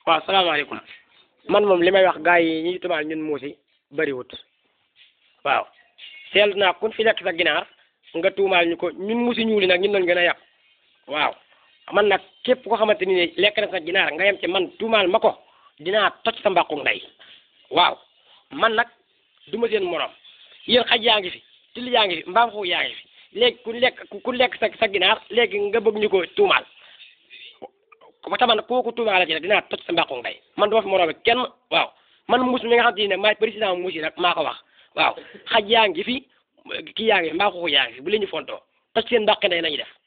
waaw salaamaaleykum man moom li may wax gars yi ñuy tubaab ñun muusi bëriwut waaw seetlu naa kun fi lekk sa ginaar nga tuumaal ñu ko ñun muusi ñuuli nag ñun lañ gën a yàq waaw man nag képp koo xamante ni ne lekk na sa ginaar nga yem ci man tuumaal ma ko dinaa toj sa mbàqu ndey waaw man nag du ma seen morom yéen xaj yaa ngi fi till yaa ngi fi mbaam xuux yaa ngi fi léegi ku lekk ku lekk sa sa ginaar léegi nga bëgg ñu ko tuumaal ba taman kooku tuumaale ci nag dinaa toj sa mbàqu ndey man duma fi moroom kenn waaw man muus mi nga xam te ne maay président muus yi nag maa ko wax waaw xaj yaa ngi fi kii yaa ngi fi mbaa xuux yaa ngi fi bu leen ñu fontoo toj seen mbàqi ndey nañu def